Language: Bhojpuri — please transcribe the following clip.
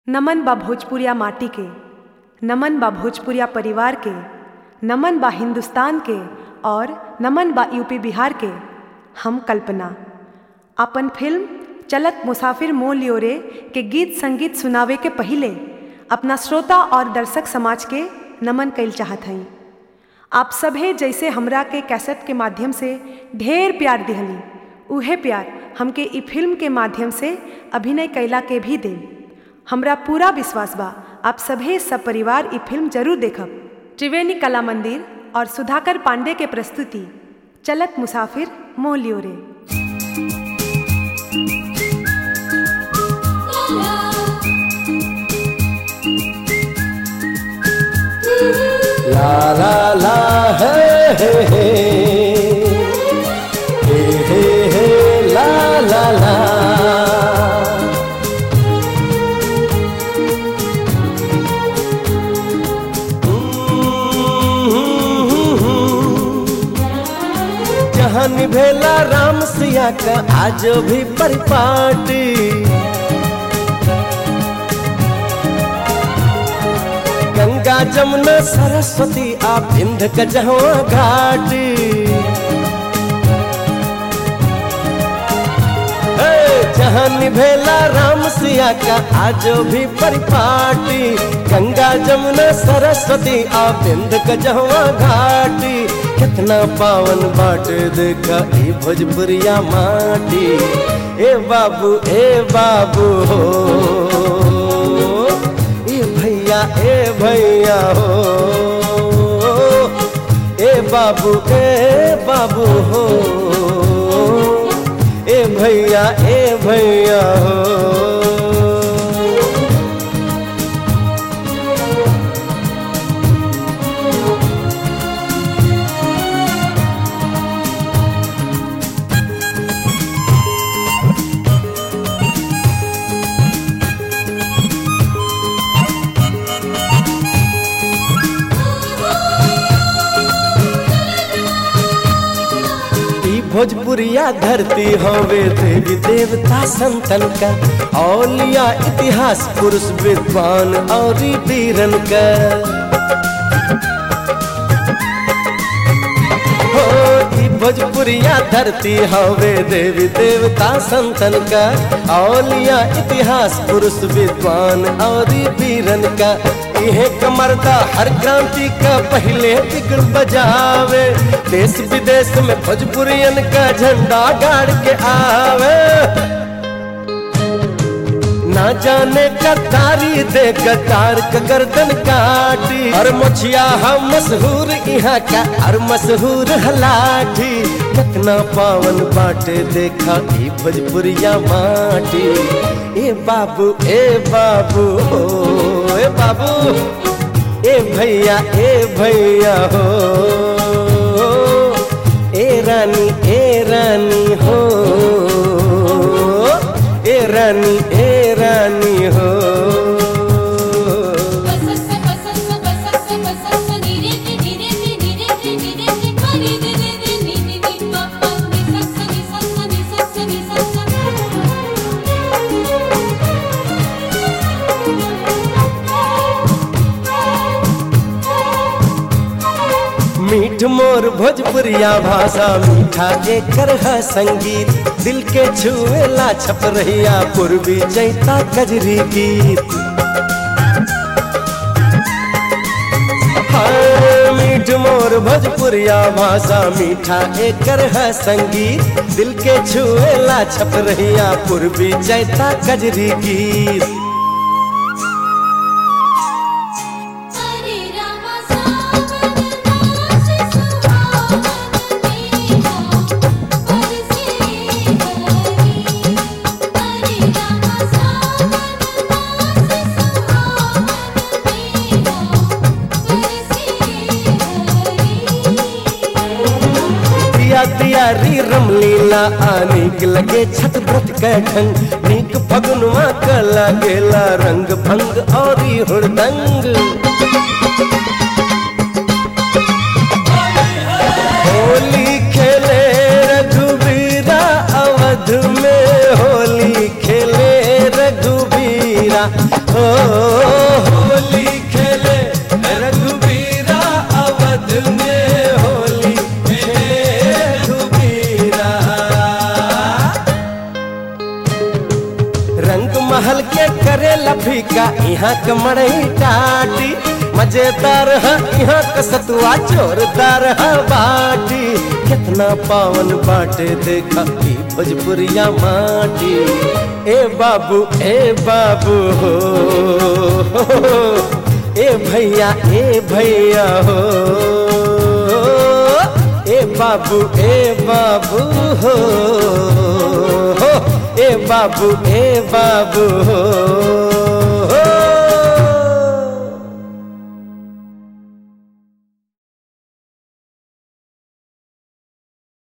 नमन बा भोजपुरिया माटी के नमन बा भोजपुरिया परिवार के नमन बा हिंदुस्तान के और नमन बा यूपी बिहार के हम कल्पना अपन फिल्म चलत मुसाफिर मोल लियोरे के गीत संगीत सुनावे के पहिले अपना श्रोता और दर्शक समाज के नमन कइल चाहत हई आप सभे जैसे हमरा के कैसेट के माध्यम से ढेर प्यार दिहली उहे प्यार हमके ई फिल्म के माध्यम से अभिनय कैला के भी दें हमरा पूरा विश्वास बा आप सभे सब परिवार ई फिल्म जरूर देखब त्रिवेणी कला मंदिर और सुधाकर पांडे के प्रस्तुति चलत मुसाफिर मोह लियो रे La la la hey hey hey hey hey hey la la la जहाँ निभेला राम सिया का आज भी परिपाटी गंगा जमुना सरस्वती आ बिंद गजवा घाटी हे, जहाँ निभेला राम सिया का आज भी परिपाटी गंगा जमुना सरस्वती आ बिंद गजवा घाटी कितना पावन बाट देखा ए भोजपुरिया माटी ए बाबू ए बाबू हो ए भैया ए भैया हो ए बाबू ए बाबू हो ए भैया ए भैया हो ई भोजपुरिया धरती हवे देवी देवता संतन का औलिया इतिहास पुरुष विद्वान और वीरन का हो ई भोजपुरिया धरती हवे देवी देवता संतन का औलिया इतिहास पुरुष विद्वान और वीरन का इहे कमरदा हर क्रांति का पहले बिगड़ बजावे देश विदेश में भोजपुरियन का झंडा गाड़ के आवे ना जाने कतारी दे कतार का गर्दन काटी और मुछिया हम मशहूर यहाँ का और मशहूर हलाठी कितना पावन बाटे देखा ई भोजपुरिया माटी ए बाबू ए बाबू हो ए बाबू ए भैया ए भैया हो ए रानी ए रानी हो ए रानी ए रानी हो मीठ मोर भोजपुरिया भाषा मीठा एकर है संगीत दिल के छुएला छप रहिया पूर्वी चैता कजरी गीत हाँ, मीठ मोर भोजपुरिया भाषा मीठा एकर है संगीत दिल के छुएला छप रहिया पूर्वी चैता कजरी गीत दिया दिया री रमलीला आनिक लगे छत व्रत कैठन नीक फगुनवा क लगेला रंग भंग और हुड़दंग होली खेले रघुबीरा अवध में होली खेले रघुबीरा हो होली खेले रघुबीरा अवध में होली खेले रघुबीरा रंग महल के करे लफीका यहाँ के मड़ई टाटी मजेदार है यहाँ का सतुआ जोरदार है बाटी कितना पावन बाटे देखा ई भोजपुरिया माटी ए बाबू ए बाबू हो ए भैया ए भैया हो ए बाबू ए बाबू हो ए बाबू ए बाबू हो